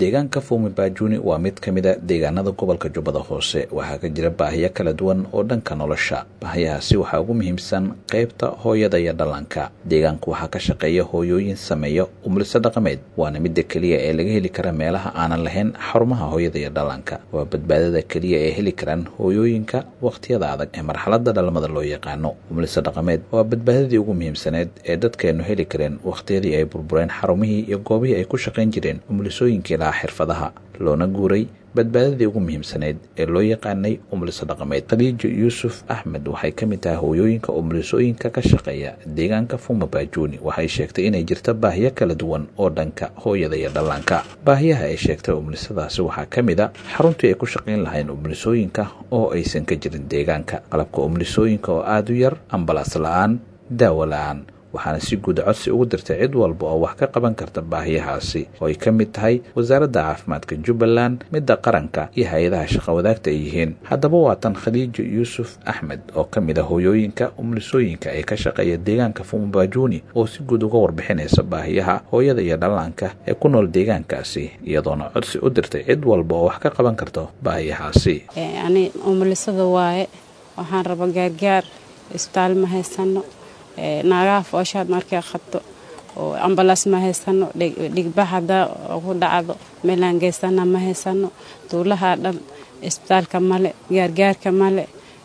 deegaanka fuumi baajuni waa mid ka mid a deegaanada gobolka jubbada hoose waxaa ka jira baahiyo kala duwan oo dhanka nolosha baahiyahaasi waxaa ugu muhiimsan qaybta hooyada iyo dhallaanka deegaanku waxaa ka shaqeeya hooyooyin sameeya umliso dhaqameed waana midda keliya ee laga heli kara meelaha aanan lahayn xarumaha hooyada iyo dhallaanka waa badbaadada keliya ee heli karaan hooyooyinka wakhtiyada adag ee marxaladda dhalmada loo yaqaano umliso dhaqameed waa badbaadadii ugu muhiimsaneed ee dadkeennu heli kareen wakhtiyadii ay burbureen xarumihii iyo goobihii ay ku shaqayn jireen umlisooyinkii lahaa xirfadaha loona guuray badbaadadii ugu muhiimsaneyd ee loo yaqaanay umliso dhaqameed khadiijo yuusuf axmed waxay ka mid tahay hooyooyinka umlisooyinka ka shaqeeya deegaanka fuma baajuuni waxay sheegtay inay jirto baahiyo kala duwan oo dhanka hooyada iyo dhallaanka baahiyaha ay sheegtay umlisadaasi waxaa ka mid a xaruntii ay ku shaqayn lahayn umlisooyinka oo aysan ka jirin deegaanka qalabka umlisooyinka oo aada u yar ambalaas la-aan daawo la-aan waxaana si guud codsi ugu dirtay cid walba oo wax ka qaban karta baahiyahaasi oo ay ka mid tahay wasaaradda caafimaadka jubbaland midda qaranka iyo hay-adaha shaqa wadaagta ay yihiin haddaba waa tan khadiijo yuusuf axmed oo ka mid a hooyooyinka umlisooyinka ee ka shaqeeya deegaanka fumabaajuuni oo si guud uga warbixinaysa baahiyaha hooyada iyo dhallaanka ee ku nool deegaankaasi iyadoona codsi u dirtay cid walba oo wax ka qaban karto baahiyahaasi ani umulisada waaye waxaan raba gaargaar isbitaal ma haysano naagaha fooshaad markay qabto oo ambalaas ma haysano dhigba hadaa ku dhacdo meelaan geysana ma haysano duulaha dhan isbitaalka male gaargaarka male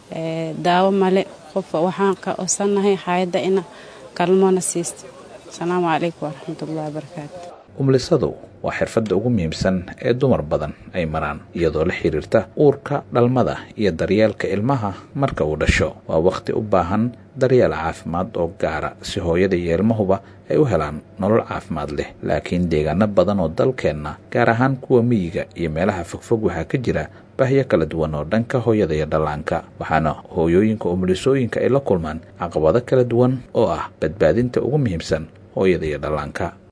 daawo male qof waxaan ka osanahay xaayadda ina kalmoona siisto asalaamu calaykum waraxmatullahi wabarakaatu umlisadu waa xirfadda ugu muhiimsan ee dumar badan ay maraan iyadoo la xiriirta uurka dhalmada iyo daryeelka ilmaha marka uu dhasho waa wakhti u baahan daryeel caafimaad oo gaara si hooyada iyo ilmahuba ay u helaan nolol caafimaad leh laakiin deegaano badan oo dalkeenna gaar ahaan kuwa miyiga iyo meelaha fogfog waxaa ka jira bahyo kala duwan oo dhanka hooyada iyo dhallaanka waxaana hooyooyinka umulisooyinka ay la kulmaan caqabado kala duwan oo ah badbaadinta ugu muhiimsan hooyada iyo dhallaanka